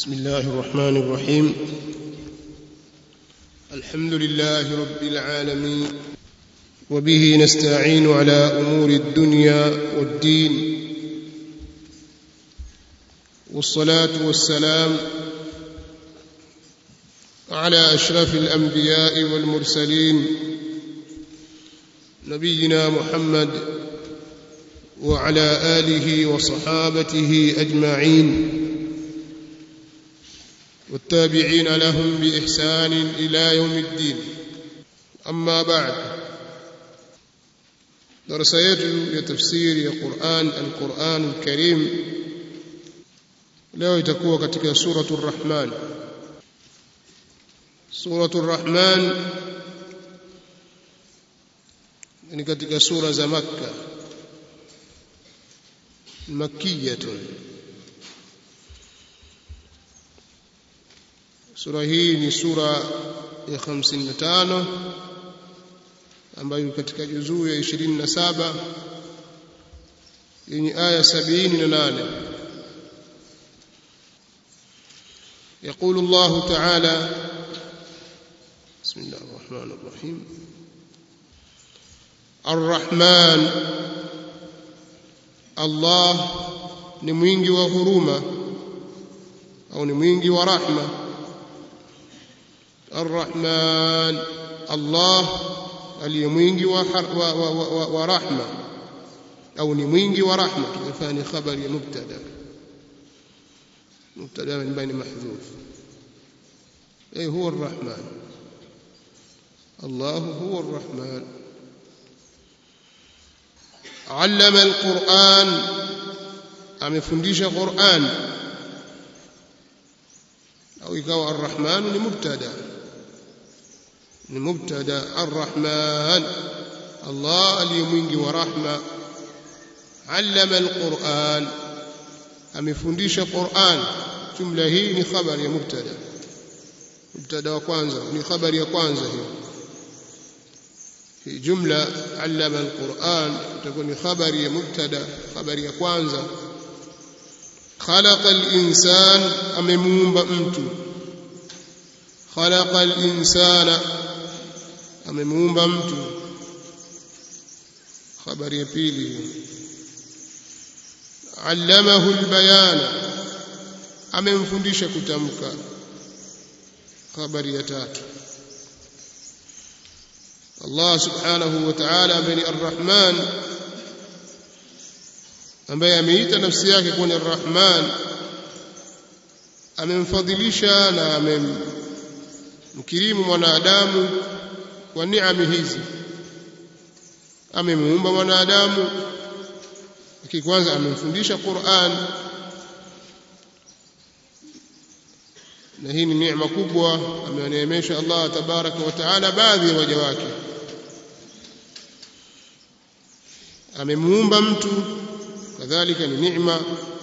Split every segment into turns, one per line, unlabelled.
بسم الله الرحمن الرحيم الحمد لله رب العالمين وبه نستعين على امور الدنيا والدين والصلاه والسلام على اشرف الانبياء والمرسلين نبينا محمد وعلى اله وصحابته اجمعين والتابعين لهم باحسان الى يوم الدين اما بعد درس yetu ya tafsiri ya Qur'an al-Qur'an al-Karim leo itakuwa katika suratul Rahman suratul Rahman ni katika sura za Makka makkiyatun sura hii ni sura ya 55 ambayo katika juzuu ya 27 yenye aya 78 يقول الله تعالى بسم الله الرحمن الرحيم الرحمن الله ni mwingi wa huruma au ni mwingi wa rahma الرحمن الله aliye mwingi wa, wa, wa, wa, wa rahma au ni mwingi wa rahma tukifanya khabari ya mubtada mubtada ambaye ni mahdhuf eh huwa arrahman الله هو الرحمن علم القرآن amefundisha Qur'an au ikawa arrahman ni mubtada ni mubtada arrahman Allah aliye mwingi wa rahma allama alquran amefundisha Qur'an jumla hii ni khabari ya mubtada mubtada wa kwanza ni khabari ya kwanza hiyo hii jumla allama alquran itakuwa ni khabari ya mubtada khabari ya kwanza خلق الإنسان أممومب mtu خلق الإنسان amemuumba mtu habari ya pili allamahu albayana amemfundisha kutamka habari ya tatu Allah subhanahu wa ta'ala ambaye ni arrahman ambaye ameita nafsi yake kuwa ni arrahman amemfadhilisha na amemkirimu mwanadamu kwa neema hizi amemuumba mwanadamu kwanza amemfundisha Qur'an na hii ni neema kubwa amewaneemesha Allah tabaraka wa taala baadhi ya waja wake amemuumba mtu kadhalika ni neema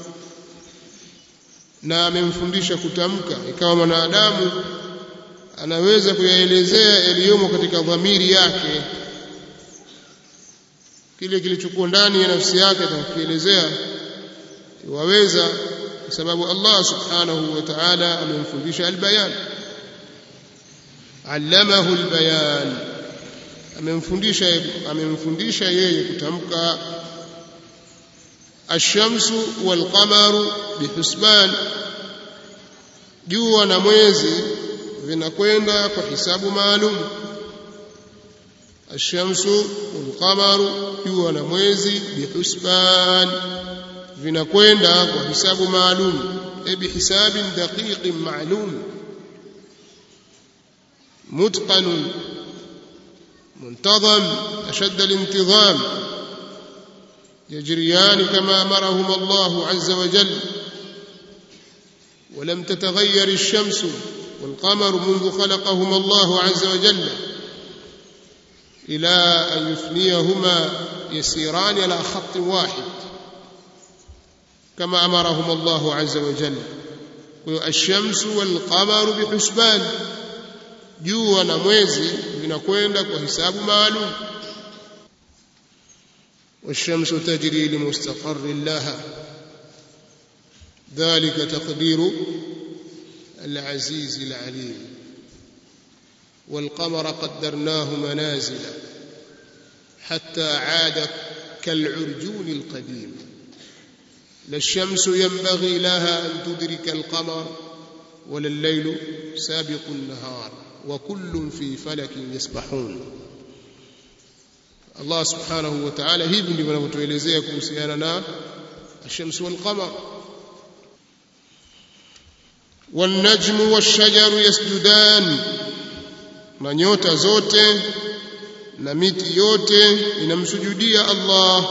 na amemfundisha kutamka ikawa mwanadamu anaweza kuyaelezea yaliyomo katika dhamiri yake kile kilichokuwa ndani ya nafsi yake atakielezea waweza kwa sababu Allah subhanahu wa ta'ala amemfundisha albayan allamahu albayan amemfundisha amemfundisha yeye kutamka ashamsu walqamaru bihusban jua na mwezi vinakwenda kwa hisabu maalum ashamsu walqamaru jua na mwezi bihusban vinakwenda kwa hisabu maalum e bihisabin daqiqin maalum متقن منتظم أشد الانتظام يجريان كما أمرهما الله عز وجل ولم تتغير الشمس والقمر منذ خلقهما الله عز وجل إلى أن يفنيهما يسيران على خط واحد كما أمرهما الله عز وجل الشمس والقمر بحسبان jua na mwezi vinakwenda kwa hisabu maalum والشمس تجري لمستقر لها ذلك تقدير العزيز العليم والقمر قدرناه منازل حتى عاد كالعرجون القديم لا الشمس ينبغي لها أن تدرك القمر ولا الليل سابق النهار وكل في فلك يسبحون Allah subhanahu wa ta'ala hivi ndivyo anavyotuelezea kuhusiana na الشمس والقمر والنجم والشجر يسجدان na nyota zote na miti yote inamsujudia Allah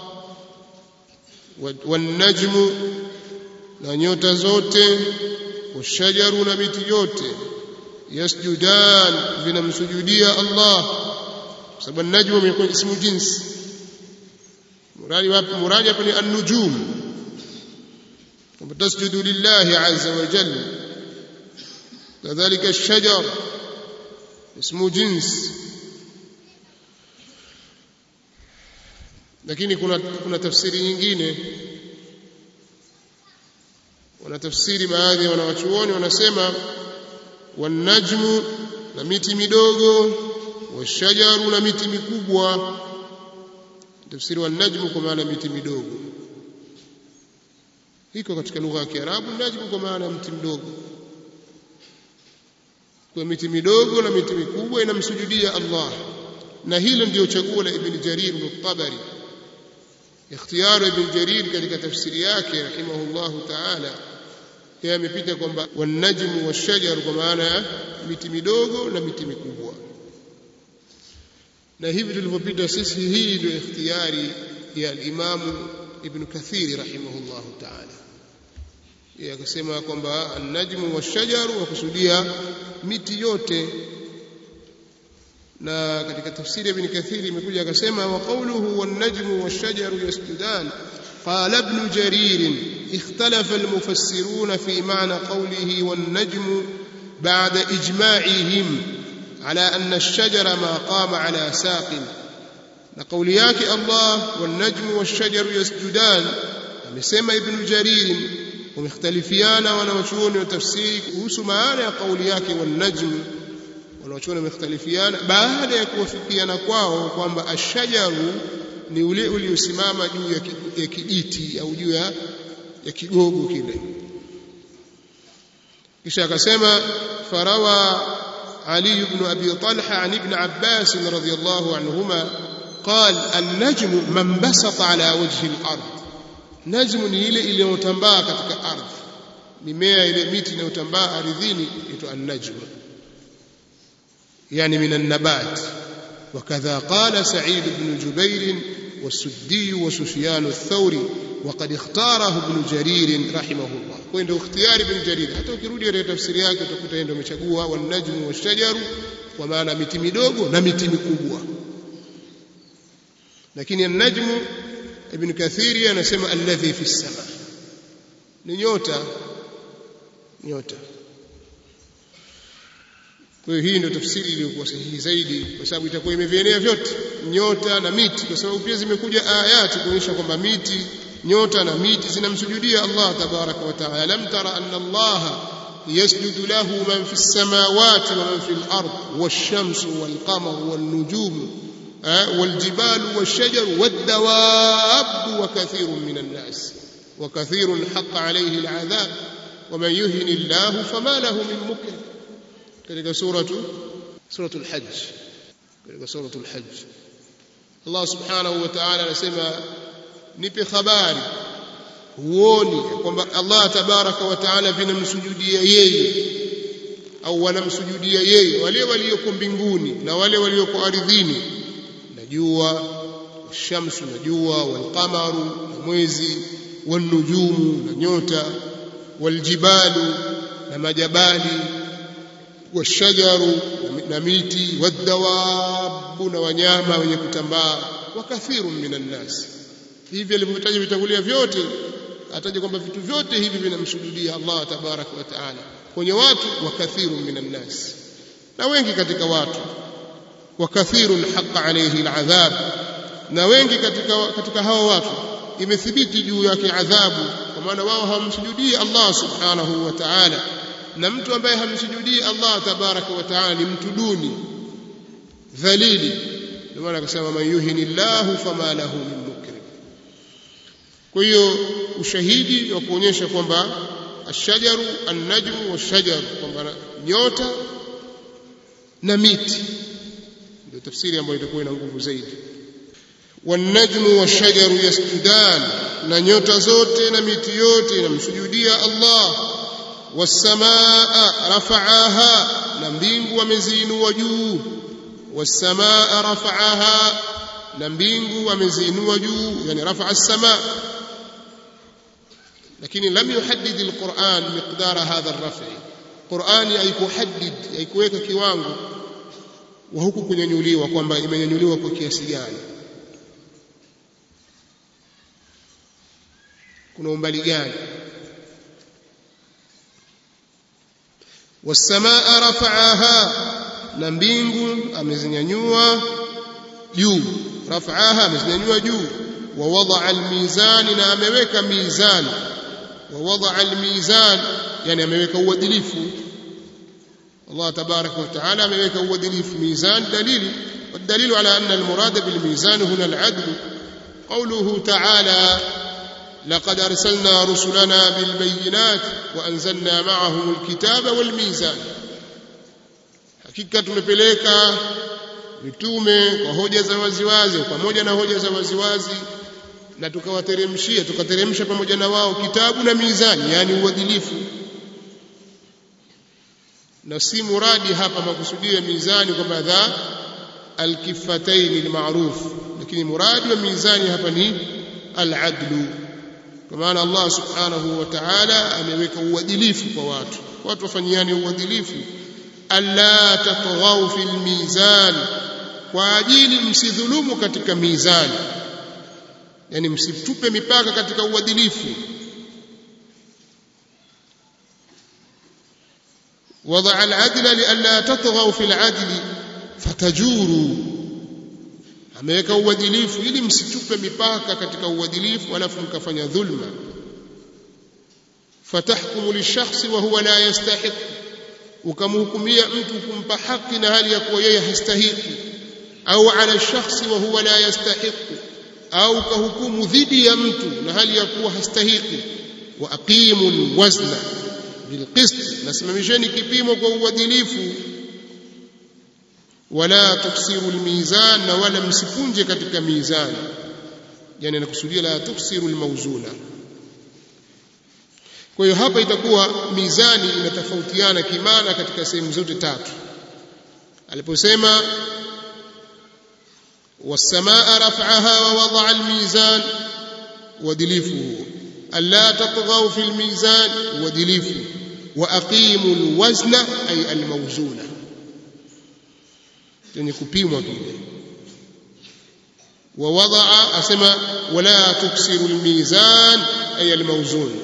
والنجم na nyota zote washajaru na miti yote yasjudan vinamsujudia Allah sababu najmu imekuwa ismu jinsi muradi wapi muradi hapa ni an-nujum kwamba tasjudu lillahi azza wa jalla kadhalika ash-shajar ismu jins lakini kuna kuna tafsiri nyingine wanatafsiri baadhi ya wanawachuoni wanasema wanajmu na miti midogo washajaru na miti mikubwa tafsiri wanajmu kwa maana miti midogo iko katika lugha ya Kiarabu najmu kwa maana mti mdogo kwa miti midogo na miti mikubwa inamsujudia Allah na hilo ndio chaguo la Ibn Jarir al-Tabari ikhtiyaru Ibn Jarir katika tafsiri yake rahimahullahu ta'ala yeye amepita kwamba wanajmu washajaru kwa maana ya miti midogo na miti mikubwa na hivi tulivyopita sisi hii ndio ikhtiyari ya al-Imam Ibn Kathir rahimahullahu ta'ala yeye akasema kwamba an-najmu wash-shajaru wakusudia miti yote na katika tafsiri ya Ibn Kathir imekuja akasema wa qawluhu wan-najmu wash-shajaru yasjudan قال ابن جرير اختلف المفسرون في معنى قوله والنجم بعد إجماعهم على أن الشجر ما قام على ساق نقول ياك الله والنجم والشجر يسجدان amesema ibn jarir wamekhtalifiana wanawachuoni wa tafsiri kuhusu maana ya kauli yake wanajm wanawachuoni wamekhtalifiana baada ya kuwafikiana kwao kwamba ashajaru ni ule uliosimama juu ya kijiti au juu ya kigogo kile kisha akasema farawa علي بن أبي طلحة عن ابن عباس رضي الله عنهما قال النجم من بسط على وجه الأرض نجم ni ile iliyotambaa katika ardhi mimea ile miti inayotambaa ardhini inaitwa an-najm yani min an-nabat وكذا قال سعيد بن جبير والسدي وسفيان الثوري وقد اختاره ابن جرير رحمه الله وعنده اختيار ابن جرير hata ukirudi katika tafsiri yake utakuta yeye ndio amechagua wanajmu washajaru kwa maana miti midogo na miti mikubwa lakini an-najmu ibn kathiri anasema alladhi fi sama ni nyota nyota kwa hiyo hii ndio tafsiri iliyokuwa sahihi zaidi kwa sababu itakuwa imevienea vyote nyota na miti kwa sababu pia zimekuja ayati kuonyesha kwamba miti nyota na miti zinamsujudia Allah tabaraka wa taala lam tara anna Allah yasjudu lahu man fi samawati wa man fi al-ard wash-shamsu wal-qamaru wan-nujumu wal-jibalu wash-shajaru wad-dawab wa kathirun min an-nas wa kathirun haqqa alayhi al-'adhab wa man yuhini Allah fama lahu min mukrim katika suratu suratul hajj katika suratul hajj Allah subhanahu wa ta'ala anasema nipe habari huoni kwamba Allah tabaraka wa ta'ala vinamsujudia yeye au wanamsujudia yeye wale walioko mbinguni na wale walioko ardhini na jua shamsu na jua walqamaru na mwezi wanujumu na nyota waljibalu na majabali washajaru na miti wadawabu na wanyama wenye kutambaa wa kathirun minan nas hivi alivyotaja vitangulia vyote ataja kwamba vitu vyote hivi vinamsujudia Allah tabarak wa taala kwenye watu wa kathirun minan nas na wengi katika watu wa kathirun haqa alayhi aladhab na wengi katika katika hao watu imethibiti juu yake adhabu kwa maana wao hawamsujudii Allah subhanahu wa ta'ala na mtu ambaye hamsujudii Allah tabaraka wa taala ni mtu duni dhalili ndio maana akasema man yuhinillahu fama lahu min mukrim kwa hiyo ushahidi wa kuonyesha kwamba ashajaru annajmu washajar kwamba nyota na miti ndio tafsiri ambayo itakuwa ina nguvu zaidi والنجم والشجر يسجدان na nyota zote na miti yote inamsujudia Allah wasamaa rafa'aha na mbingu ameziinua juu wasamaa rafa'aha na mbingu ameziinua juu yani rafa'a as-samaa lakini lam yuhaddid al-Qur'an miqdara hadha ar-raf'i Qur'ani haikuhaddid haikuweka kiwango wa huku kunyanyuliwa kwamba imenyanyuliwa kwa kiasi gani kuna umbali gani wasamaa rafa'aha na mbingu amezinyanyua juu rafa'aha amezinyanyua juu wa wadaa almizani na ameweka mizani wa wadaa almizan yani ameweka uadilifu Allah tabaraka wa taala ameweka uadilifu mizan dalili والدليل على أن المراد بالميزان هنا العدل قوله تعالى لقد أرسلنا رسلنا بالبينات وأنزلنا معهم الكتاب والميزان hakika tumepeleka mitume kwa hoja za waziwazi pamoja na hoja za waziwazi na tukawateremshia tukateremsha pamoja na wao kitabu na mizani yani uadilifu na si muradi hapa makusudio ya mizani kwamba dha alkifataini almaruf lakini muradi wa mizani hapa ni aladlu kwa maana Allah subhanahu wa ta'ala ameweka uadilifu kwa watu watu wafanyiane uadilifu alla tatghaw fil mizan kwa ajili msidhulumu katika mizani yani msitupe mipaka katika uadilifu وضع العدل لئلا تطغوا في العدل فتجوروا ameweka uadilifu ili msitupe mipaka katika uadilifu alafu mkafanya dhulma fatahkumu lishakhsi wa huwa la yastahiq ukamhukumia mtu kumpa haki na hali ya kuwa yeye hastahiki au ala shakhsi wa huwa la yastahiq au kahukumu dhidi ya mtu na hali ya kuwa hastahiki wa aqimu alwazna bilqist nasimamisheni kipimo kwa uadilifu wala tuksiru almizan na wala msipunje katika mizani yani nakusudia la tuksiru almawzuna kwa hiyo hapa itakuwa mizani inatofautiana kimana katika sehemu zote tatu aliposema والسماء رفعها ووضع الميزان ودليفه ألا تطغوا في الميزان ودليفه وأقيموا الوزن أي الموزون يعني كبيموا كده ووضع أسمى ولا تكسر الميزان أي الموزون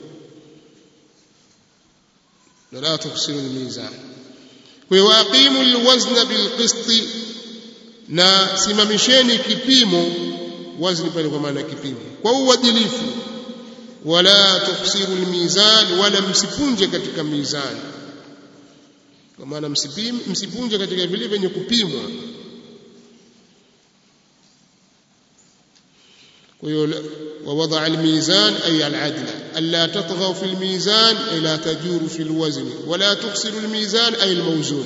ولا تكسر الميزان وأقيموا الوزن بالقسط na simamisheni kipimo wazni pale kwa maana kipimo kwa uadilifu wala tuksiru almizan wala msipunje katika mizani kwa maana msipunje katika vile vyenye kupimwa kwa hiyo ووضع الميزان أي العدل ألا تطغوا في الميزان أي لا تجوروا في الوزن ولا تخسروا الميزان أي الموزون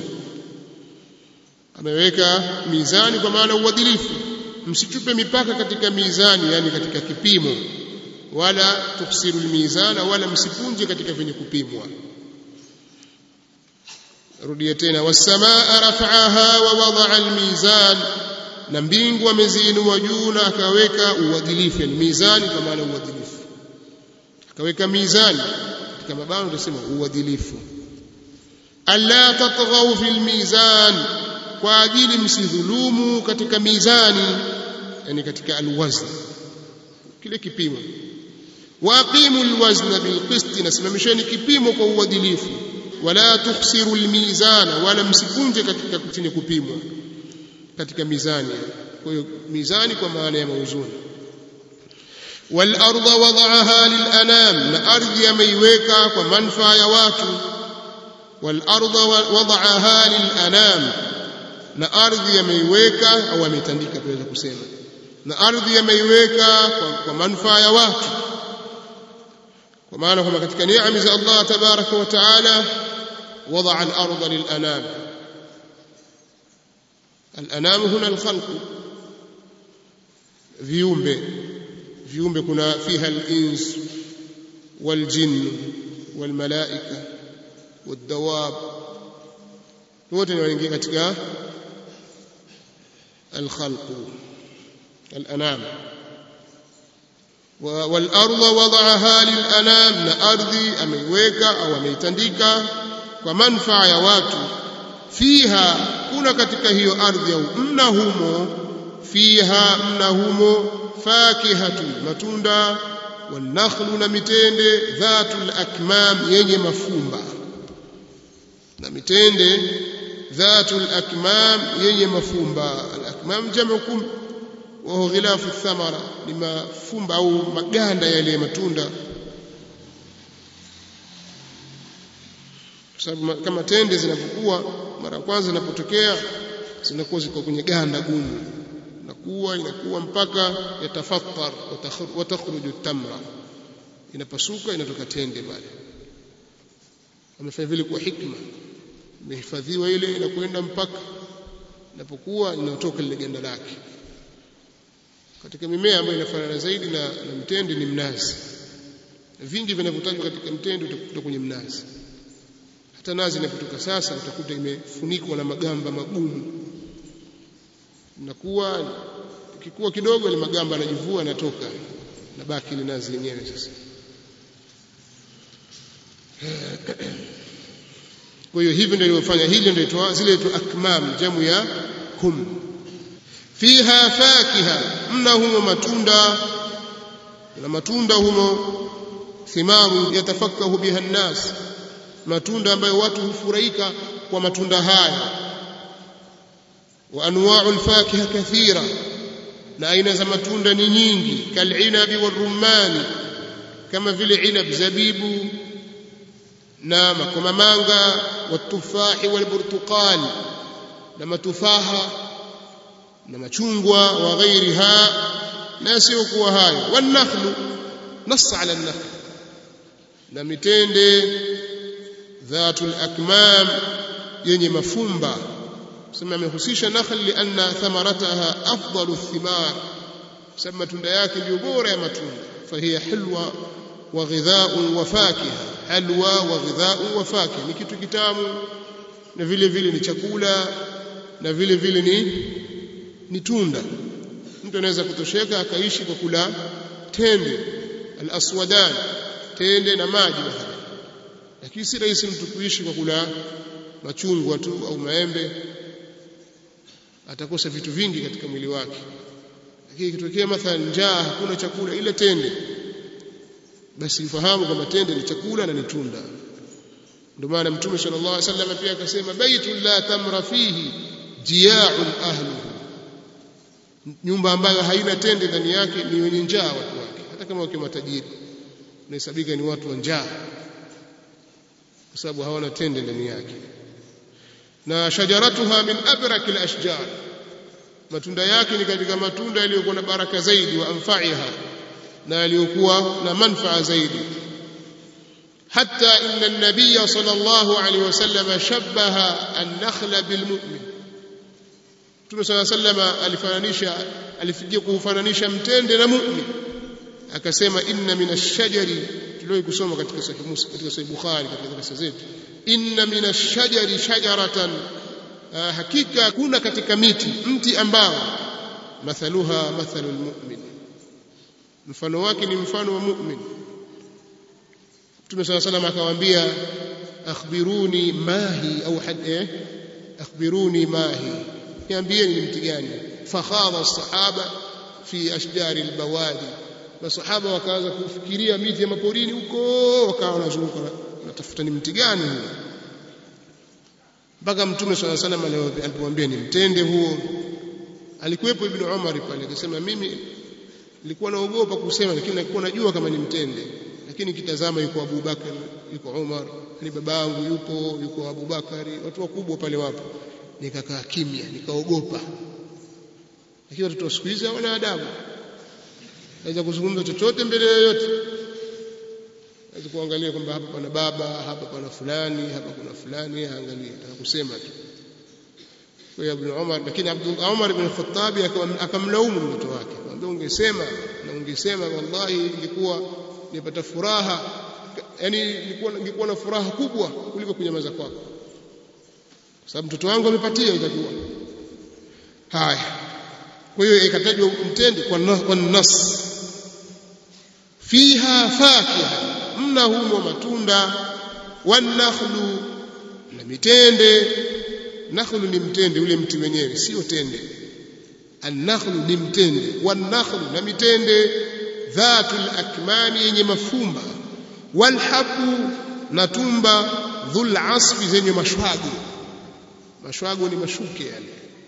ameweka mizani kwa maana uadilifu msichupe mipaka katika mizani yani katika kipimo wala tuksiru almizana wala msipunje katika vyenye kupimwa rudia tena wasamaa rafa'aha wa wada'a almizan na mbingu ameziinua juu na akaweka uadilifu yani mizani kwa maana uadilifu akaweka mizani katika mabano tunasema uadilifu alla tatghaw fil mizan kwa ajili msidhulumu katika mizani yani katika alwazn kile kipimo waqimu alwazna bilqist nasimamisheni kipimo kwa uadilifu wala tukhsiru almizana wala msikunje katika chenye kupimwa katika mizani kwa hiyo mizani kwa maana ya mauzuni والارض وضعها للانام na ardhi ameiweka kwa manufaa ya watu والارض وضعها للانام na ardhi yameiweka au ametandika tunaweza kusema na ardhi yameiweka kwa, kwa manufaa ya watu kwa maana kwamba katika neema za Allah tabaraka wa taala وضع الأرض للأنام الأنام هنا الخلق viumbe viumbe kuna fiha al-ins wal-jinn wal-malaika wad-dawab wote wanaingia katika al-khalq al-anam wal-ardh wada'aha lil-anam na ardhi ameiweka au ameitandika kwa manufaa ya watu fiha kuna katika hiyo ardhi au mna humo fiha mna humo fakihatu matunda wanakhlu na mitende dhatul akmam yenye mafumba na mitende dhatul akmam yenye mafumba al akmam jamu kum wa huwa ghilafu thamara ni mafumba au maganda yale matunda sababu kama tende zinapokuwa mara kwanza zinapotokea zinakuwa ziko kwenye ganda gumu inakuwa inakuwa mpaka yatafattar watakhruju tamra inapasuka inatoka tende pale amefanya vile kwa hikma imehifadhiwa ile inakwenda mpaka inapokuwa inatoka lile ganda lake katika mimea ambayo inafanana zaidi na, na mtende ni mnazi vingi vinavyotajwa katika mtende utakuta kwenye mnazi hata nazi inapotoka sasa utakuta imefunikwa na magamba magumu inakuwa ikikuwa kidogo ile magamba yanajivua yanatoka na baki ile nazi yenyewe sasa kwa hiyo hivi ndio ilivyofanya hili ndio itwa zile tu akmam jamu ya kum fiha fakiha mna humo matunda na matunda humo thimaru yatafakahu biha nnas matunda ambayo watu hufurahika kwa matunda haya wa anwa'u al-fakiha kathira na aina za matunda ni nyingi kalinabi warumani kama vile inab zabibu na makomamanga watufahi walburtuqal na matufaha na machungwa wa ghairiha na sio kuwa hayo wanakhlu nassa ala an-nakhl na mitende dhatul akmam yenye mafumba sema amehusisha nakhl lianna thamarataha afdalu thimar sema matunda yake ndio bora ya matunda fahiya hilwa wa ghidha'un wa fakiha halwa wa ghidha'un wa fakiha ni kitu kitamu na vile vile ni chakula na vile vile ni ni tunda mtu anaweza kutosheka akaishi kwa kula tende al-aswadan tende na maji mathalan lakini si rahisi mtu kuishi kwa kula machungwa tu au maembe atakosa vitu vingi katika mwili wake lakini ikitokea mathalan njaa hakuna chakula ile tende basi ufahamu kwamba tende ni chakula na ni tunda ndio maana mtume sallallahu alaihi wasallam pia akasema baitul la tamra fihi jia'un ahluhu nyumba ambayo haina tende ndani yake ni wenye njaa watu wake hata kama wakiwa matajiri unahesabika ni watu wa njaa kwa sababu hawana tende ndani yake na shajaratuha min abrak alashjar matunda yake ni katika matunda yaliyokuwa na baraka zaidi wa anfa'iha na yaliyokuwa na manfaa zaidi hatta inna an-nabiy sallallahu alayhi wasallam shabbaha an-nakhla bilmu'min Mtume صلى الله عليه وسلم alifananisha alifikia kufananisha mtende na mu'min akasema inna min ash-shajari tulio kusoma katika sahih Musa katika sahih Bukhari katika darasa zetu inna min ash-shajari shajaratan hakika kuna katika miti mti ambao mathaluha mathalu al-mu'min mfano wake ni mfano wa mu'min Mtume صلى الله عليه وسلم akawaambia akhbiruni mahi au eh akhbiruni mahi niambieni ni mti gani fakhadha as-sahaba fi ashjari al-bawadi masahaba wakaanza kufikiria miti ya maporini huko wakawa wanazunguka natafuta ni mti gani huo mpaka mtume swalla salam alipomwambia ni mtende huo alikuwepo ibn Umar pale akasema mimi nilikuwa naogopa kusema lakini nilikuwa najua kama ni mtende lakini kitazama yuko Abu Bakar yuko Umar ni babangu yupo yuko Abu Bakari watu wakubwa pale wapo nikakaa kimya nikaogopa lakini watoto siku hizi hawana adabu naweza kuzungumza chochote mbele yoyote naweza kuangalia kwamba hapa pana baba hapa pana fulani hapa kuna fulani angalia kusema tu kwa Ibn Umar lakini Abdul Umar ibn Khattab akamlaumu mtoto wake akamwambia ungesema na ungesema wallahi ingekuwa nipata furaha yani nilikuwa ningekuwa na furaha kubwa kuliko kunyamaza kwako kwa sababu mtoto wangu amepatia itakuwa haya kwa hiyo ikatajwa mtende kwa kwa nas fiha fakiha mna humo matunda wanakhlu na mitende nakhlu ni mtende ule mti wenyewe sio tende annakhlu ni mtende wanakhlu na mitende dhatul akmani yenye mafumba walhabu na tumba dhul asfi zenye mashwago mashwago ni mashuke yale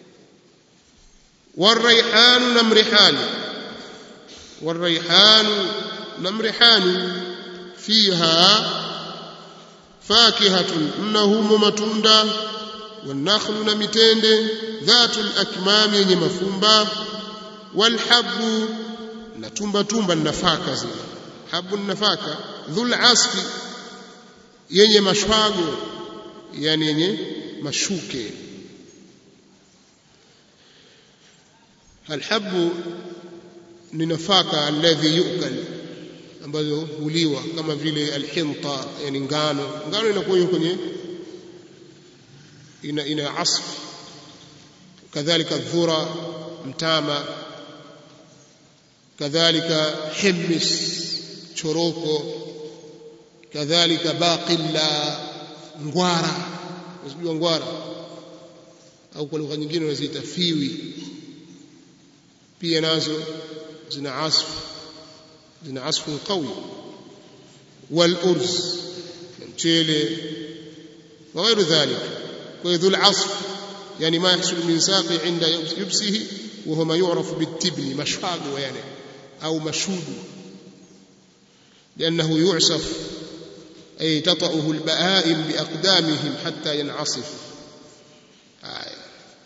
والريحان نمرحان والريحان نمرحان فيها فاكهة إنه متندا والنخل نمتند ذات الأكمام يمفنبا والحب نتنبا تنبا النفاكة زي حب النفاكة ذو العصف yenye mashwago yani yenye mashuke alhabu ni nafaka alladhi yukal ambazo huliwa kama vile alhinta yani ngano ngano inakuwa kwenye ina ina asf kadhalika dhura mtama kadhalika himis choroko kadhalika baqilla ngwara unajua ngwara au kwa lugha nyingine wanaziita fiwi pia nazo zina asf zina asfu qawi wal urz mchele wa غير ذلك وذو العصف يعني ما يحصل من ساقي عند يبسه وهو ما يعرف بالتبن مشفاق يعني أو مشود لأنه يعصف أي تطأه البهائم بأقدامهم حتى ينعصف آه.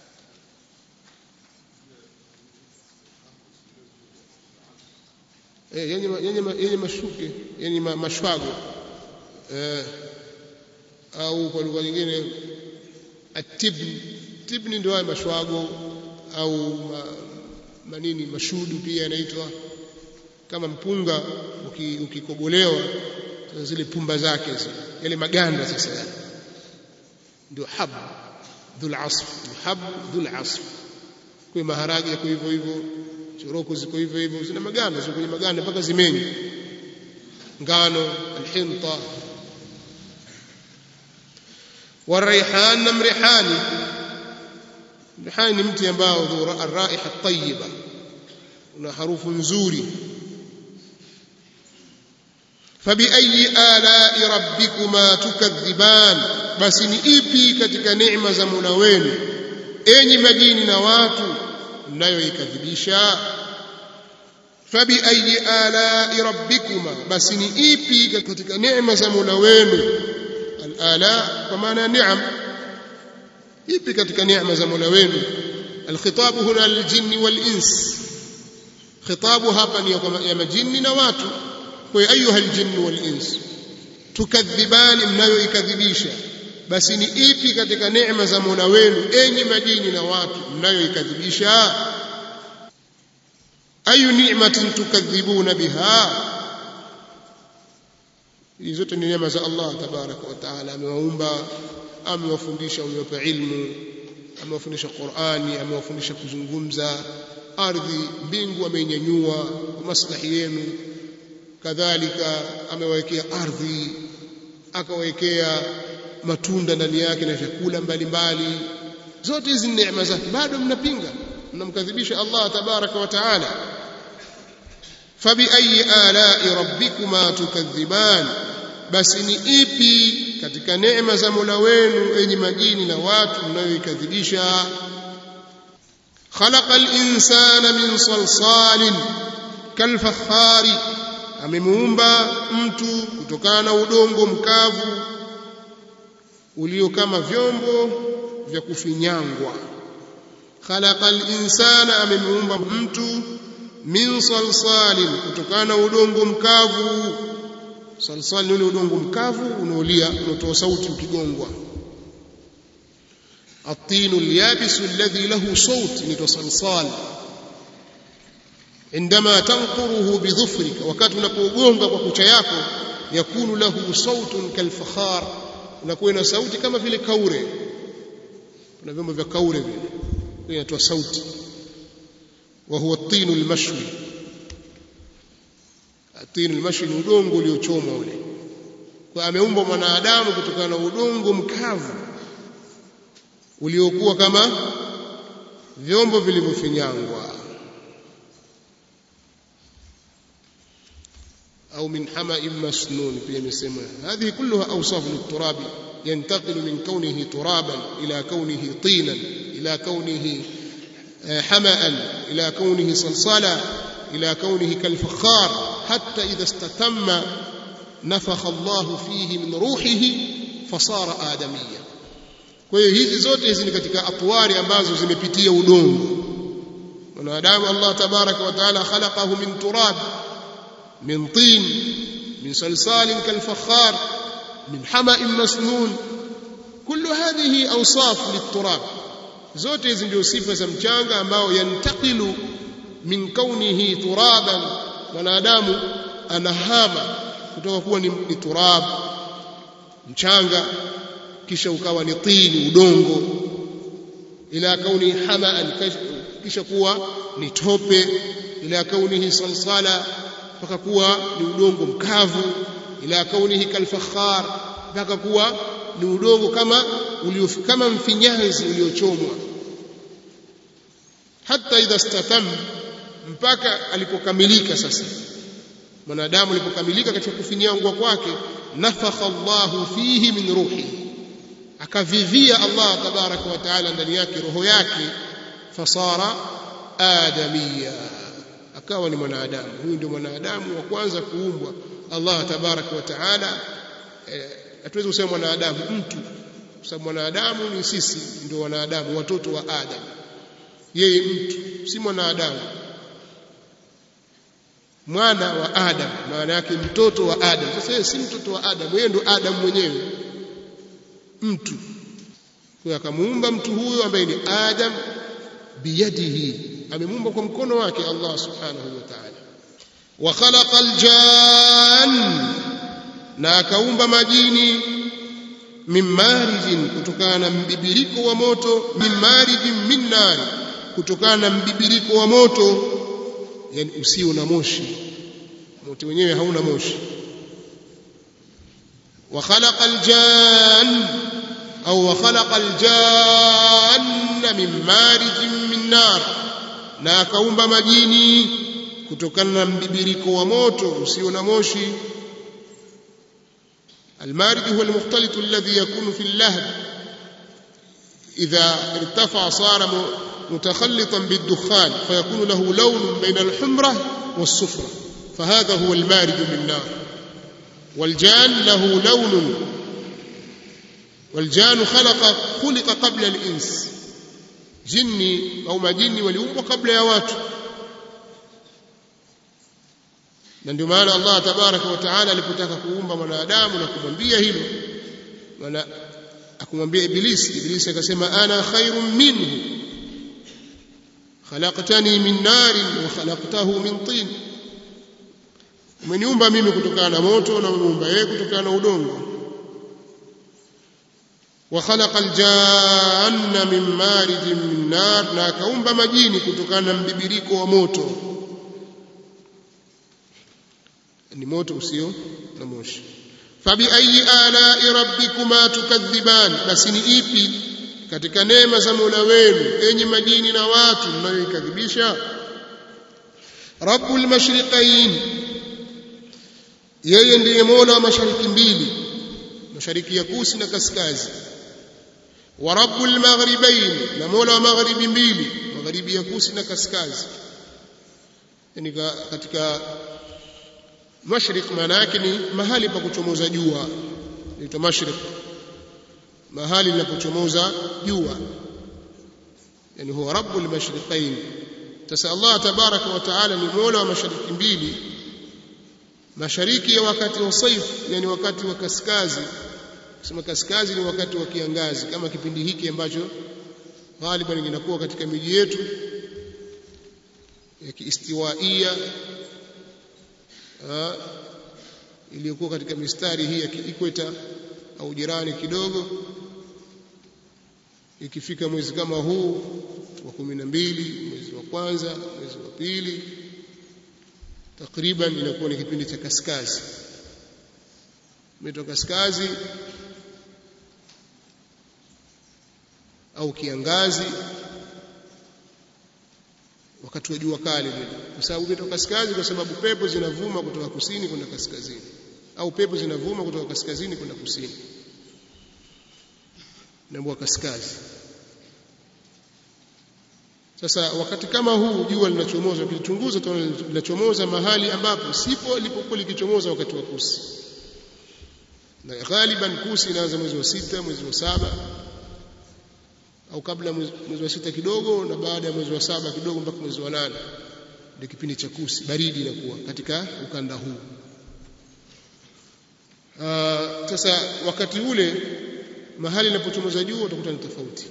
yenye yenye mashuke yenye mashwago eh, au kwa lugha nyingine atibni tibni ndio haya mashwago au ma, manini mashudu pia yanaitwa kama mpunga ukikobolewa uki zile pumba zake zile yale maganda sasa yale ndio hab dhul asf hab dhul asf kwa maharage yako hivyo hivyo choroko ziko hivyo hivyo zina maganda ziko kwenye maganda mpaka zimenye ngano alhinta والريحان نم ريحاني ريحاني ni mti ambao ذو الرائحه الطيبه una harufu nzuri فبأي آلاء ربكما تكذبان basi ni ipi katika neema za Mola wenu enyi majini na watu mnayoikadhibisha fabiayi alai rabbikuma basi ni ipi katika neema za mola wenu alala kwa maana ya niam ipi katika neema za mola wenu alkhitabu huna liljinni walins khitabu hapa ni ya majini na watu kwa ayuha aljinni walins tukadhibani mnayoikadhibisha basi ni ipi katika neema za mola wenu enyi majini na watu mnayoikadhibisha ayu ni'matin tukadhibuna biha hizi zote ni neema za Allah tabaraka wa taala amewaumba amewafundisha amewapa ilmu amewafundisha Qur'ani amewafundisha kuzungumza ardhi mbingu ameinyanyua kwa maslahi yenu kadhalika amewawekea ardhi akawekea matunda ndani yake na vyakula mbalimbali zote hizi neema zake bado mnapinga mnamkadhibisha Allah tabaraka wa taala fabiayi alai rabbikuma tukadhiban basi ni ipi katika neema za Mola wenu enyi majini na watu mnayoikadhibisha خلق الإنسان من صلصال كالفخار amemuumba mtu kutokana na udongo mkavu ulio kama vyombo vya kufinyangwa khalaqa al-insana amemuumba mtu min salsalin kutokana na udongo mkavu salsal ni ule udongo mkavu unaolia unaotoa sauti ukigongwa الطين اليابس الذي له صوت نيتو صلصال عندما تنقره بظفرك wakati unapogonga kwa kucha yako yakunu lahu sautun kalfakhar unakuwa na sauti kama vile kaure kuna vyombo vya kaure vile inatoa sauti wa huwa at-tin al-mashwi at-tin al-mashwi ni udongo uliochomwa ule kwa ameumbwa mwanadamu kutokana na udongo mkavu uliokuwa kama vyombo vilivyofinyangwa au min hama'in masnun pia imesema hadhihi kulluha awsaf lit-turab ينتقل من كونه ترابا إلى كونه طينا إلى كونه حمأ إلى كونه صلصالا إلى كونه كالفخار حتى إذا استتم نفخ الله فيه من روحه فصار آدميا kwa hiyo hizi zote hizi ni katika atwari ambazo zimepitia udongo mwanadamu Allah tabaraka wa taala khalaqahu min turab min tin min salsalin kalfakhar min hama'in masnun kullu hadhihi awsaf liturab zote hizi ndio sifa za mchanga ambao yantakilu min kaunihi turaban mwanadamu anahama kutoka kuwa ni, ni turab mchanga kisha ukawa ni tini udongo ila kauni hamaan kisha kuwa ni tope ila kaunihi salsala mpaka kuwa ni udongo mkavu ila kaunihi kalfakhar mpaka kuwa ni udongo kama ulio kama mfinyanzi uliochomwa hata idha statam mpaka alipokamilika sasa mwanadamu alipokamilika katika kufinyangwa kwake nafakha Allahu fihi min ruhi akavivia Allah tabaraka wa taala ndani yake roho yake fasara adamia akawa ni mwanadamu huyu ndio mwanadamu wa kwanza kuumbwa Allah tabaraka wa taala hatuwezi kusema mwanadamu mtu kwa sababu mwanadamu ni sisi ndio wanadamu watoto wa Adam yeye mtu si mwanadamu mwana wa Adam maana yake mtoto wa Adam sasa yeye si mtoto wa Adam yeye ndio Adam mwenyewe mtu kwa akamuumba mtu huyo ambaye ni Adam biyadihi amemuumba kwa mkono wake Allah subhanahu wa ta'ala wa khalaqa aljan na akaumba majini min marijin kutokana na mbibiriko wa moto min marijin min nari kutokana na mbibiriko wa moto yani usio na moshi moto wenyewe hauna moshi wa khalaqa aljan au wa khalaqa aljanna min marijin min nar na akaumba majini kutokana na mbibiriko wa moto usio na moshi المارج هو المختلط الذي يكون في اللهب إذا ارتفع صار متخلطا بالدخان فيكون له لون بين الحمرة والصفرة فهذا هو المارج من نار والجان له لون والجان خلق خلق قبل الإنس جني أو ما جني وليوم قبل يوات na ndio maana Allah tabaraka wa taala alipotaka kuumba mwanadamu na kumwambia hilo maana akumwambia ibilisi ibilisi akasema ana khairun minhu khalaqtani min narin wa khalaqtahu min tin umeniumba mimi kutokana na moto na umeumba yeye kutokana na udongo wa khalaqa aljanna min marijin min nar na akaumba majini kutokana na mbibiriko wa moto ni moto usio na moshi fabi ayi alai rabbikuma tukadhiban basi ni ipi katika neema za Mola wenu enyi majini na watu mnayoikadhibisha rabbul mashriqain yeye ndiye Mola wa mashariki mbili mashariki ya kusi na kaskazi wa rabbul maghribain na Mola wa magharibi mbili magharibi ya kusi na kaskazi yani katika mashriq maana yake ni mahali pa kuchomoza jua inaitwa mashriq mahali linapochomoza jua yani huwa rabbul mashriqain sasa Allah tabaraka wa taala ni mola wa mashariki mbili mashariki ya wakati wa saif yani wakati wa kaskazi kusema kaskazi ni wakati wa kiangazi kama kipindi hiki ambacho ghaliban kinakuwa katika miji yetu ya kiistiwaia iliyokuwa katika mistari hii ya kiikweta au jirani kidogo ikifika mwezi kama huu wa kumi na mbili mwezi wa kwanza mwezi wa pili takriban inakuwa ni kipindi cha kaskazi mito kaskazi au kiangazi wakati wa jua kali vile kwa sababu mito kaskazi kwa sababu pepo zinavuma kutoka kusini kwenda kaskazini au pepo zinavuma kutoka kaskazini kwenda kusini naambua kaskazi sasa wakati kama huu jua linachomoza ukilichunguza tunaona linachomoza mahali ambapo sipo lilipokuwa likichomoza wakati wa kusi na ghaliban kusi inaanza mwezi wa sita mwezi wa saba au kabla mwezi wa sita kidogo na baada ya mwezi wa saba kidogo mpaka mwezi wa nane ndio kipindi cha kusi baridi inakuwa katika ukanda huu sasa wakati ule mahali linapochomoza jua utakuta ni tofauti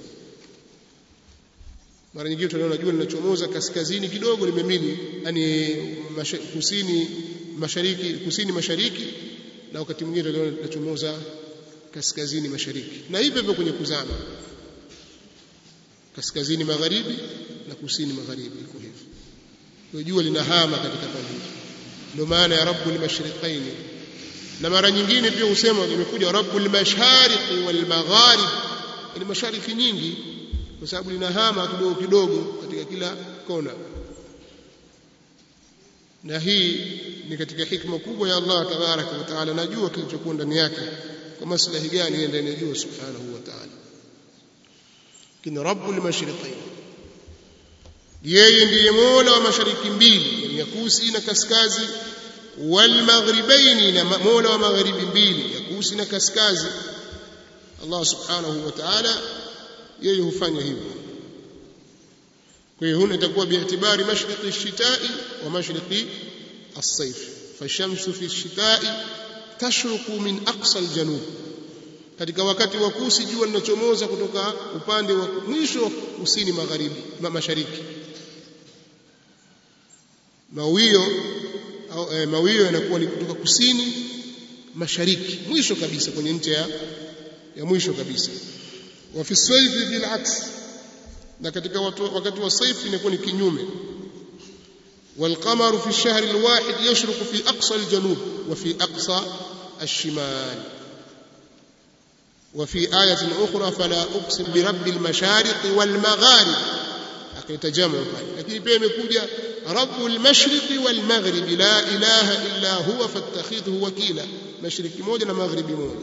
mara nyingine tunaona jua linachomoza kaskazini kidogo limemili yani masha, kusini mashariki kusini mashariki na wakati mwingine tunaona linachomoza kaskazini mashariki na hivyo hivyo kwenye kuzama kaskazini magharibi na kusini magharibi iko hivyo kwa jua linahama katika pande hizo ndio maana ya rabbul mashriqain na mara nyingine pia husema imekuja rabbul mashariqi wal magharib ni mashariki nyingi kwa sababu linahama kidogo kidogo katika kila kona na hii ni katika hikma kubwa ya Allah tabaraka wa taala najua kilichokuwa ndani yake kwa maslahi gani ndani ya jua subhanahu wa taala kini rabbul mashriqain yeye ndiye mola wa mashariki mbili yani ya kusi na kaskazi wal maghribaini na mola wa magharibi mbili ya kusi na kaskazi Allah subhanahu wa ta'ala yeye hufanya hivyo kwa hiyo huna itakuwa biitibari mashriqi ash-shita'i wa mashriqi as-sayf fashamsu fi ash-shita'i tashruqu min aqsa al-janub katika wakati wa kusi jua linachomoza kutoka upande wa mwisho wa kusini magharibi mashariki mawio au e, mawio yanakuwa ni kutoka kusini mashariki mwisho kabisa kwenye ncha ya, ya mwisho kabisa wa fi sayfi bil aks na katika watu, wakati wa saifi inakuwa ni kinyume والقمر في الشهر الواحد يشرق في أقصى الجنوب وفي أقصى الشمال وفي آية أخرى فلا أقسم برب المشارق والمغارب akitajamu pale lakini pia imekuja rabbul mashriqi wal maghribi la ilaha illa huwa fattakhidhu wakila mashariki moja na maghribi moja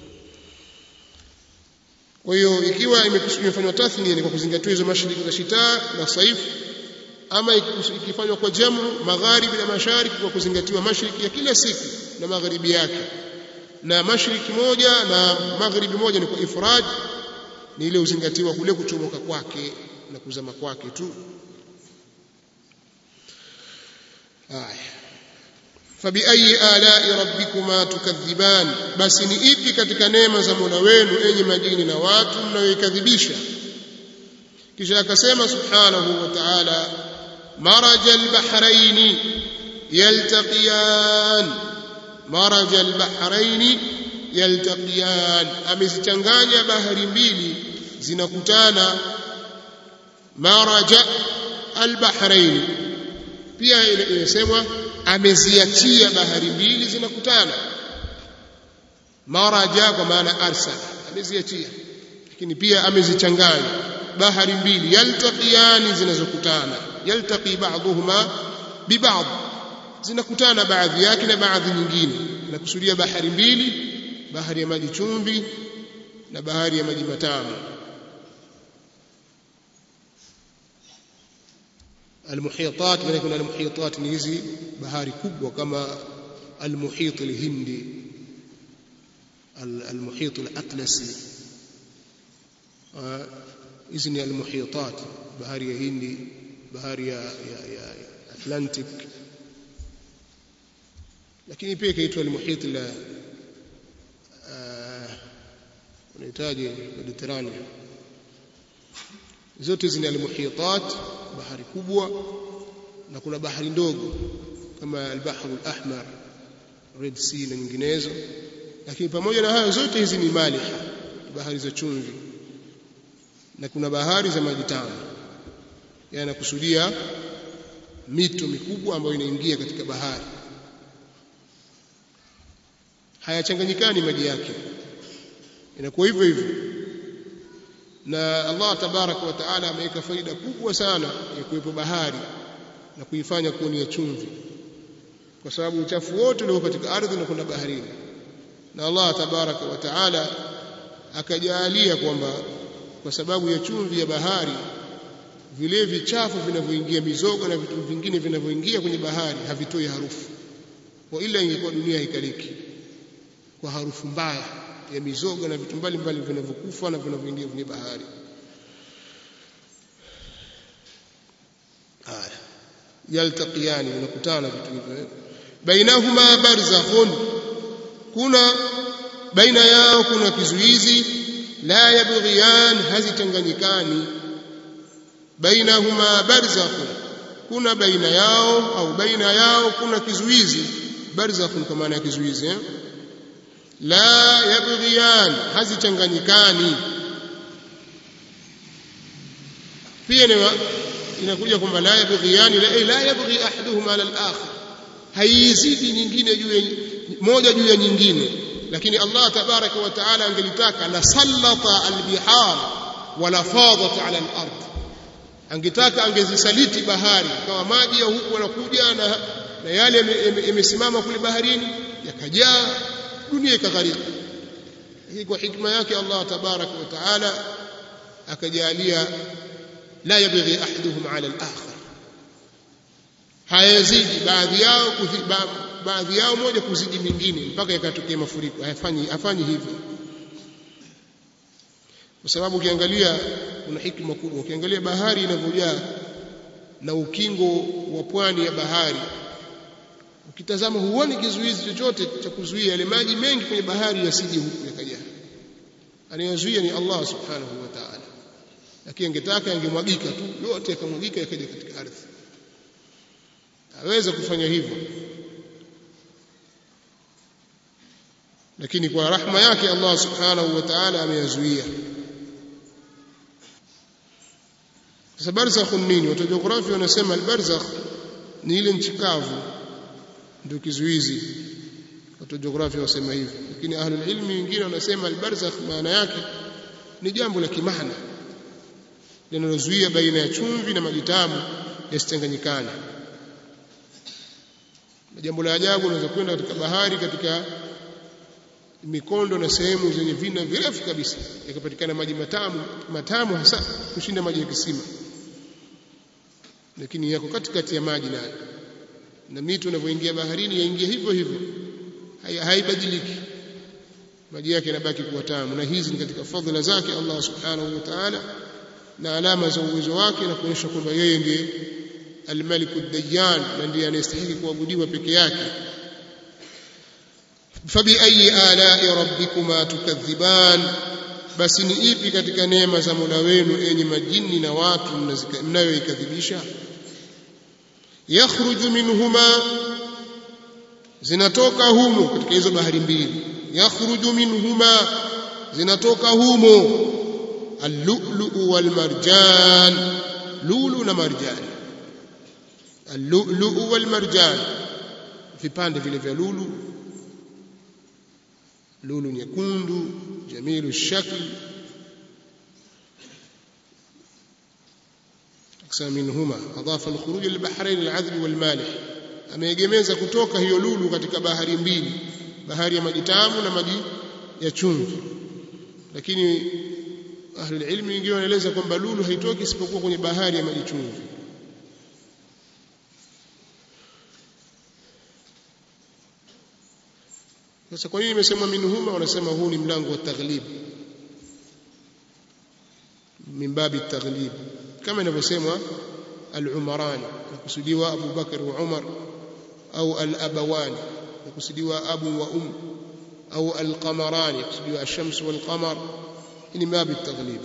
kwa hiyo ikiwa imefanywa tathnia ni kwa kuzingatia hizo mashariki za shita na saif ama ikifanywa kwa jamu magharibi na mashariki kwa kuzingatiwa mashariki ya kila siku na magharibi yake na mashariki moja na magharibi moja ni kwa ifrad ni ile uzingatiwa kule kuchomoka kwake na kuzama kwake tu haya fabiayi alai rabbikuma tukadhiban basi ni ipi katika neema za mola wenu enyi majini na watu mnayoikadhibisha kisha akasema subhanahu wa ta'ala maraja albahraini yaltaqiyan maraja albahraini yaltaqiyan amezichanganya bahari mbili zinakutana maraja albahrain pia inasemwa ameziachia bahari mbili zinakutana maraja kwa maana arsala ameziachia lakini pia amezichanganya bahari mbili yaltaqiyani zinazokutana yaltaqi ba'dhuhuma biba'd zinakutana baadhi yake na baadhi nyingine nakusudia bahari mbili bahari ya maji chumvi na bahari ya maji matamu المحيطات maana kuna المحيطات ni hizi bahari kubwa kama المحيط الهندي المحيط الأطلسي hizi ni almuhitat bahari ya Hindi bahari ya, ya, ya Atlantic lakini pia ikaitwa almuhit la unahitaji Mediterranean zote hizi ni almuhitat bahari kubwa na kuna bahari ndogo kama al-Bahr al-Ahmar Red Sea na nyinginezo lakini pamoja na hayo zote hizi ni maliha bahari za chumvi na kuna bahari za maji tamu yanakusudia mito mikubwa ambayo inaingia katika bahari hayachanganyikani maji yake inakuwa hivyo hivyo na Allah tabaraka wa taala ameweka faida kubwa sana ya kuwepo bahari na kuifanya kuwa ni ya chumvi kwa sababu uchafu wote ulio katika ardhi na kuna baharini na Allah tabaraka wa taala akajalia kwamba kwa sababu ya chumvi ya bahari vile vichafu vinavyoingia mizoga na vitu vingine vinavyoingia kwenye bahari havitoi harufu kwa ila ingekuwa dunia haikaliki kwa harufu mbaya ya mizoga na vitu mbalimbali vinavyokufa na vinavyoingia kwenye bahari haya yaltaqiyani vinakutana vitu hivyo bainahuma barzakhun kuna baina yao kuna kizuizi la yabghiyan hazitanganyikani bainahuma barzakhun kuna baina yao au baina yao kuna kizuizi barzakhun kwa maana ya kizuizi eh? la yabghiyan hazichanganyikani pia inakuja kwamba la yabghiyan la, la yabghi ahaduhuma ala al-akhar haizidi nyingine juu ya moja juu ya nyingine lakini Allah tabaraka wa taala angelitaka la sallata al-bihar wala fadat ala al-ard angetaka angezisaliti bahari kama maji ya huku yanakuja na, na yale yamesimama kule baharini yakajaa dunia ikagharika hii kwa hikma yake Allah tabaraka wa taala akajalia la yabghi ahaduhum ala al-akhar hayazidi baadhi yao baadhi yao moja kuzidi mingine mpaka yakatokea mafuriko hafanyi hafanyi hivyo kwa sababu ukiangalia kuna hikma kubwa ukiangalia bahari inavyojaa na ukingo wa pwani ya bahari ukitazama huoni kizuizi chochote cha kuzuia yale maji mengi kwenye bahari yasije huku yakajaa anayezuia ni Allah subhanahu wa ta'ala lakini angetaka angemwagika tu yote yakamwagika yakaja katika ardhi aweza kufanya hivyo lakini kwa rahma yake Allah subhanahu wa ta'ala ameyazuia sasa barzakh nini watu jiografia wanasema albarzakh ni ile nchi kavu ndio kizuizi watu jiografia wasema hivyo lakini ahlul ilmi wengine wanasema albarzakh maana yake ni jambo la kimaana linalozuia baina ya chumvi na maji tamu yasichanganyikane jambo la ajabu unaweza kwenda katika bahari katika mikondo na sehemu zenye vina virefu kabisa yakapatikana maji matamu matamu hasa kushinda maji ya kisima lakini yako katikati ya maji nayo na mito inavyoingia baharini yaingia hivyo hivyo haibadiliki maji yake yanabaki kuwa tamu na hizi ni katika fadhila zake Allah subhanahu wa ta'ala na alama za uwezo wake na kuonyesha kwamba yeye ndiye الملك الديان na ndiye anayestahili kuabudiwa peke yake fabiayi alai rabbikuma tukadhiban basi ni ipi katika neema za Mola wenu enyi majini na watu mnayoikadhibisha yakhruju minhuma zinatoka humo katika hizo bahari mbili yakhruju minhuma zinatoka humo al-lu'lu wal marjan lulu na marjani اللؤلؤ والمرجان vipande vile vya lulu lulu nyekundu jamilu shakl aksa minhuma adafa alkhuruj lilbahrain al'adhb walmalih ameegemeza kutoka hiyo lulu katika bahari mbili bahari ya maji tamu na maji ya chumvi lakini ahlul ilmi wengine wanaeleza kwamba lulu haitoki isipokuwa kwenye bahari ya maji chumvi sasa kwa nini imesemwa minhuma wanasema huu ni mlango wa taghlib min babi taghlib kama inavyosemwa al-umarani nakusudiwa Abu Bakar wa Umar au al-abawani nakusudiwa abu wa um au al-qamarani nakusudiwa ash-shams wal-qamar ni babi taghlib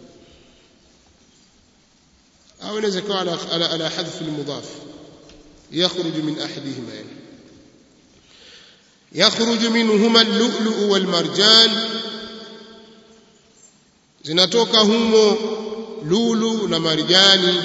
au inaweza kuwa ala ala, ala hadf al-mudaf yakhruju min ahadihima yani yakhruju minhuma al-lu'lu' wal-marjan zinatoka humo lulu na marjani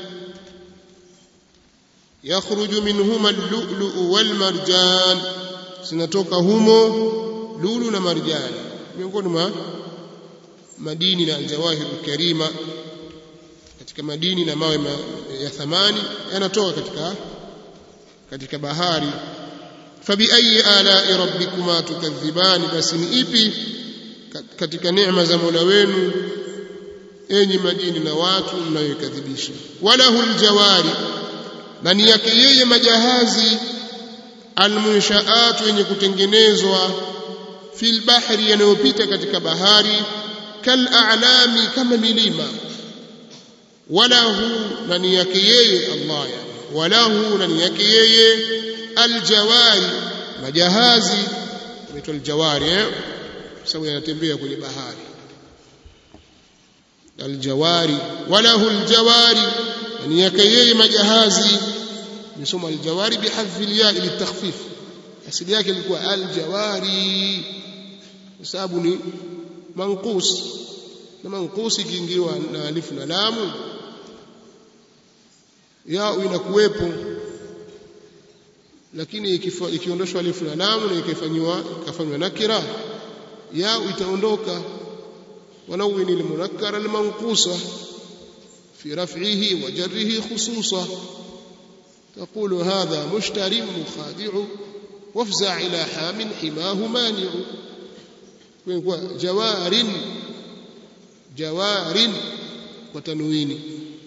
yakhruju minhuma al-lu'lu' wal-marjan zinatoka humo lulu na marjani miongoni mwa madini na aljawahir karima katika madini na mawe ma, ya thamani yanatoka katika katika bahari fabi ayi ala'i rabbikuma tukadhibani basi ni ipi katika neema za Mola wenu enyi majini na watu mnayokadhibisha walahu aljawari ndani yake yeye majahazi almunshaat yenye kutengenezwa fil bahri yanayopita katika bahari kal a'lami kama milima walahu ndani yake yeye Allah yani walahu ndani yake yeye aljawari majahazi inaitwa aljawari eh sababu yanatembea kwenye bahari aljawari walahu aljawari ndani yake yeye majahazi nisoma aljawari bihadfi alya litakhfif asili yake ilikuwa aljawari kwa sababu ni manqus na manqus ikiingiwa na alifu na lamu ya inakuwepo lakini ikiondoshwa alifu na lamu na ikafanywa ikafanywa nakira ya itaondoka wanawini almunakkara almanqusa في رفعه وجره خصوصا تقول هذا مشتر مخادع وافزع إلى حام حماه مانع جوار جوار وتنوين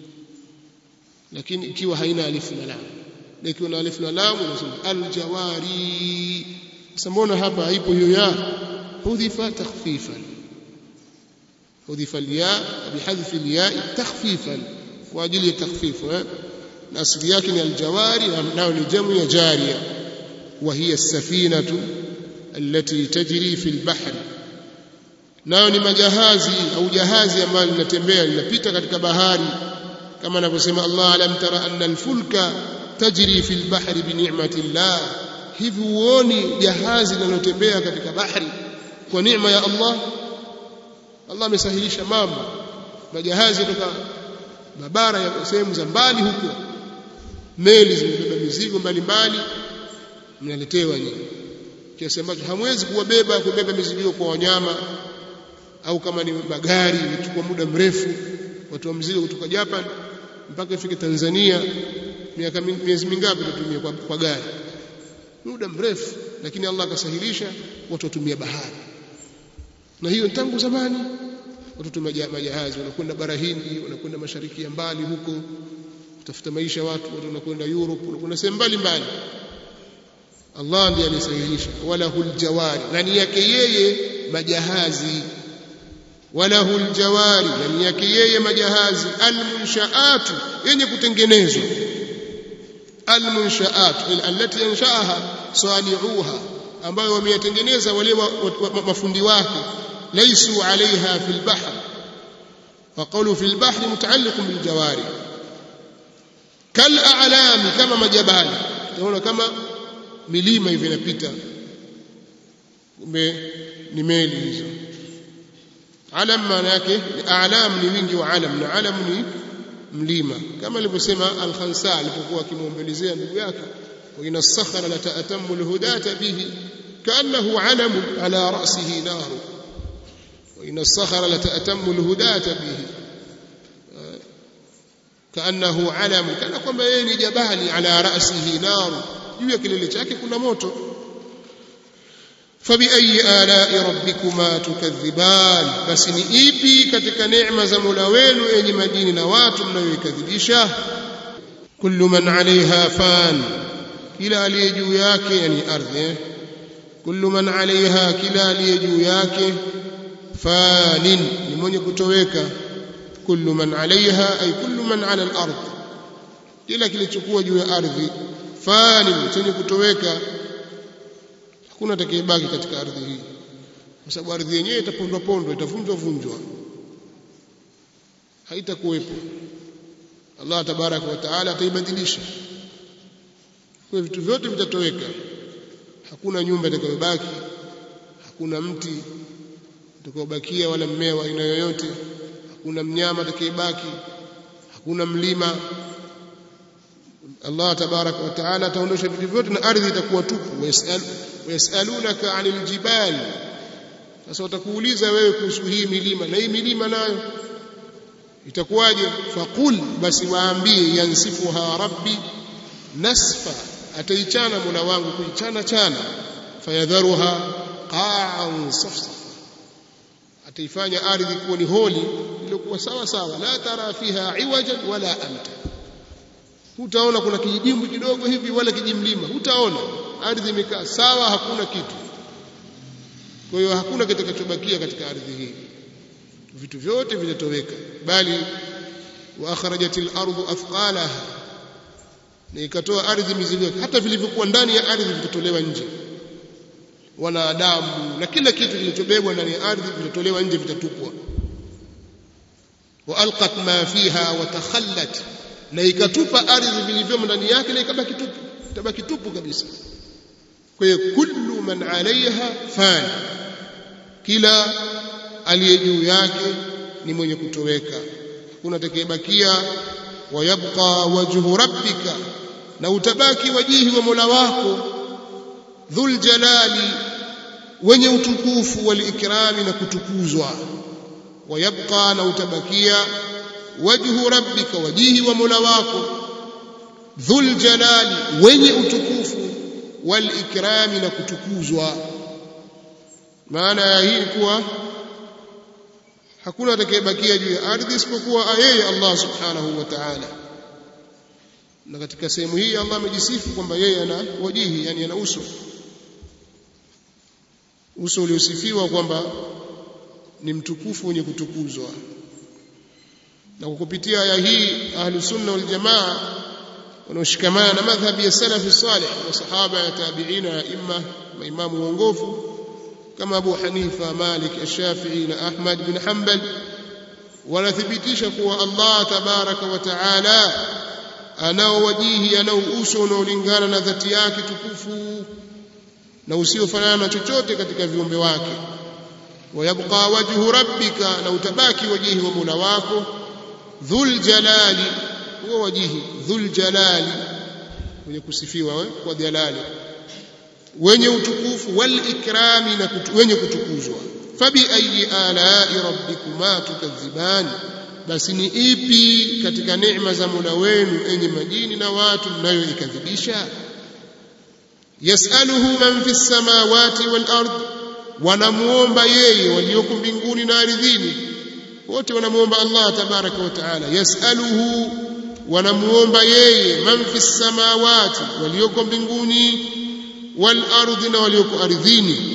لكن ikiwa haina alif na lam ikiwa na alif na lam unasema aljawari sambona hapa haipo hiyo ya hudhifa takhfifan حذف الياء بحذف الياء تخفيفا واجل التخفيف الاصل yake ni aljawari nao ni jamu ya jariya وهي السفينه التي تجري في البحر nao ni majahazi au jahazi ambalo linatembea linapita katika bahari kama anavyosema Allah alam tara anna alfulka tajri fi albahri bi ni'mati Allah hivi uoni jahazi linalotembea katika bahari kwa neema ya Allah Allah amesahilisha mambo majahazi kutoka mabara ya sehemu za mbali huko meli zimebeba mizigo mbalimbali mnaletewa nyinyi kiasi ambacho hamwezi kuwabeba kubeba mizigo kwa wanyama au kama ni magari imechukua muda mrefu watu wa mzigo kutoka Japan mpaka ifike Tanzania miaka miezi mingapi tutumie kwa, kwa gari muda mrefu lakini Allah akasahilisha watu watumia bahari na hiyo tangu zamani watoto majahazi wanakwenda bara Hindi wanakwenda mashariki ya mbali huko kutafuta maisha watu watu wanakwenda Europe wanakwenda sehemu mbalimbali Allah ndiye alisahihisha wala huljawari ndani yake yeye majahazi wala huljawari ndani yake yeye majahazi almunshaatu yenye kutengenezwa almunshaat allati yanshaaha sani'uha ambayo wameyatengeneza wale mafundi wake ليسوا عليها في البحر وقولوا في البحر متعلق بالجواري كالأعلام كما مجبال تقول كما milima hivi inapita kumbe ni meli hizo alam maana yake a'lam ni wingi wa alam na alam ni mlima kama alivyosema al-Khansa alipokuwa akimwombelezea ndugu yake wa ina sakhara la ta'tammu al-hudata bihi kaannahu alam ala ra'sihi naru وإن الصخر لتأتم الهداة به كأنه علم كان kwamba yeye ni jabali ala ra'sihi nar juu ya kilele chake kuna moto fabiayi alai rabbikuma tukadhiban basi ni ipi katika neema za Mola wenu enyi majini na watu mnayoikadhibisha kullu man alaiha fan kila aliye juu yake yani ardhi kullu man alaiha kila aliye juu yake fanin ni mwenye kutoweka kullu man alaiha ay kullu man ala al-ard kila kilichokuwa juu ya ardhi fanin chenye kutoweka hakuna atakayebaki katika ardhi hii kwa sababu ardhi yenyewe itapondwa pondwa itavunjwa vunjwa haitakuwepo Allah tabaraka wa taala ataibadilisha kwa vitu vyote vitatoweka hakuna nyumba itakayobaki hakuna mti utakaobakia wala mmea wa aina yoyote hakuna mnyama atakayebaki hakuna mlima Allah tabaraka wa taala ataondosha vitu vyote na ardhi itakuwa tupu wayasalunaka anil jibal sasa watakuuliza wewe kuhusu hii milima na hii milima nayo itakuwaje faqul basi waambie yansifuha rabbi nasfa ataichana mola wangu kuichana chana fayadharuha qa'an safsafa ataifanya ardhi kuwa ni holi iliyokuwa sawa sawa la tara fiha iwajan wala amta hutaona kuna kijidimbu kidogo hivi wala kijimlima hutaona ardhi imekaa sawa hakuna kitu kwa hiyo hakuna kitakachobakia katika ardhi hii vitu vyote vitatoweka bali wa akhrajatil ardu athqalaha na ikatoa ardhi mizigo hata vilivyokuwa ndani ya ardhi vitatolewa nje wanadamu na kila kitu kilichobebwa ndani ya ardhi vitatolewa nje vitatupwa wa alqat ma fiha wa takhallat na ikatupa ardhi vilivyomo ndani yake na ikabaki tupu itabaki tupu kabisa kwa hiyo kullu man alaiha fan kila aliye juu yake ni mwenye kutoweka hakuna atakayebakia wayabqa wajhu rabbika na utabaki wajihi wa Mola wako dhul jalali wenye utukufu wal ikrami na kutukuzwa wayabqa na utabakia wajhu rabbika wajihi wa Mola wako dhul jalali wenye utukufu wal ikrami na kutukuzwa maana ya hii kuwa hakuna atakayebakia juu ya ardhi isipokuwa yeye Allah subhanahu wa ta'ala na katika sehemu hii Allah amejisifu kwamba yeye ana wajihi yani ana uso uso uliosifiwa kwamba ni mtukufu wenye kutukuzwa na kwa kupitia aya hii ahlu sunna wal jamaa wanaoshikamana na madhhabi ya salafi salih wa sahaba ya tabi'ina ya imma maimamu waongofu kama Abu Hanifa Malik Ash-Shafi'i na Ahmad bin Hanbal wanathibitisha kuwa Allah tabaraka wa taala anao wajihi anao uso unaolingana na dhati yake tukufu na usiofanana na chochote katika viumbe wake wayabqa wajhu rabbika na utabaki wajihi wa Mola wako dhul jalali huwa wajihi dhul jalali wenye kusifiwa kwa jalali wenye utukufu wal ikrami na kutu, wenye kutukuzwa fabi ayi alai rabbikuma tukadhiban basi ni ipi katika neema za Mola wenu enye majini na watu mnayoikadhibisha yasaluhu man fi samawati wal ard wanamuomba yeye walioko mbinguni na ardhini wote wanamuomba Allah tabaraka wa taala yasaluhu wanamuomba yeye man fi samawati walioko mbinguni wal ardi na walioko ardhini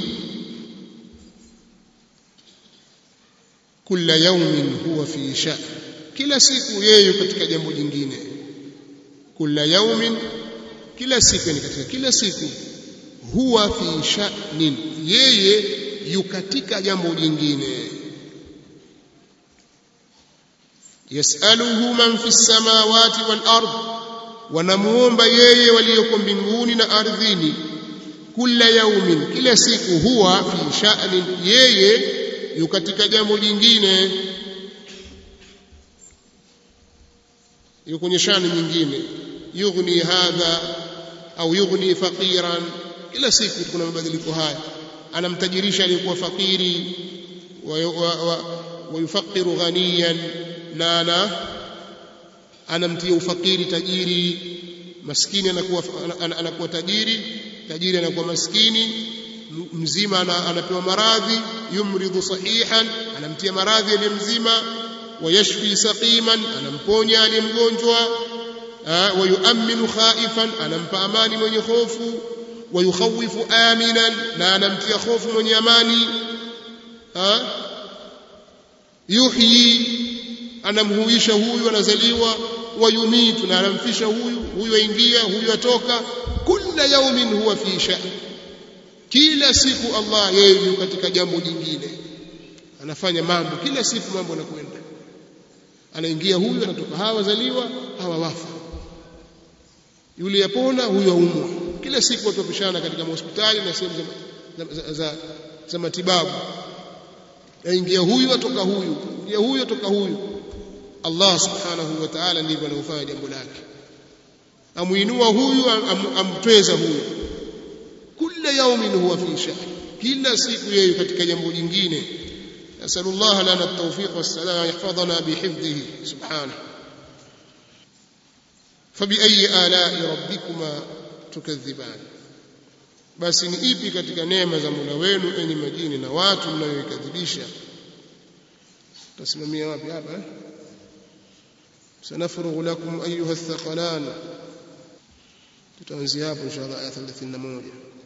kila yaumin huwa fi sha'n kila siku yeye katika jambo jingine kila yaumin kila siku ni katika kila siku huwa fi sha'nin yeye yu katika jambo jingine yasaluhu man fi samawati wal ard wanamuomba yeye walioko mbinguni na ardhini kila yaumin kila siku huwa fi sha'nin yeye yu katika jambo jingine yu kwenye shani nyingine yughni hadha au yughni faqiran kila siku kuna mabadiliko haya anamtajirisha aliyekuwa fakiri wayufaqiru wa, wa ghaniyan na ana anamtia ufakiri tajiri maskini anakuwa anakuwa tajiri tajiri anakuwa maskini mzima anapewa maradhi yumridhu sahihan anamtia maradhi aliye mzima wayashfi saqiman anamponya aliye mgonjwa wayuaminu khaifan anampa amani mwenye hofu wayukhawifu aminan na anamtia hofu mwenye amani ha? yuhyi anamhuisha huyu anazaliwa wayumitu na anamfisha huyu huyu aingia huyu atoka kila yaumin huwa fi sha'n kila siku Allah yeye yuko katika jambo jingine anafanya mambo kila siku mambo yanakwenda anaingia huyu anatoka hawa wazaliwa hawa wafa yule yapona huyu aumwa kila siku watu wapishana katika hospitali na sehemu za, za, za, za matibabu aingia huyu atoka huyu ingia huyu atoka huyu Allah subhanahu wa ta'ala ndivyo anavyofanya jambo lake amuinua huyu am, amtweza huyu kila yaumin huwa fi sha'n kila siku yeye katika jambo jingine nasallallahu lana at-tawfiq was-salam yahfadhana bihifdhihi subhanahu فبأي آلاء ربكما تكذبان basi ni ipi katika neema za Mola wenu enyi majini na watu mnayoikadhibisha tasimamia wapi hapa eh sanafurughu lakum ayuha athqalan tutaanzia hapo inshallah aya 31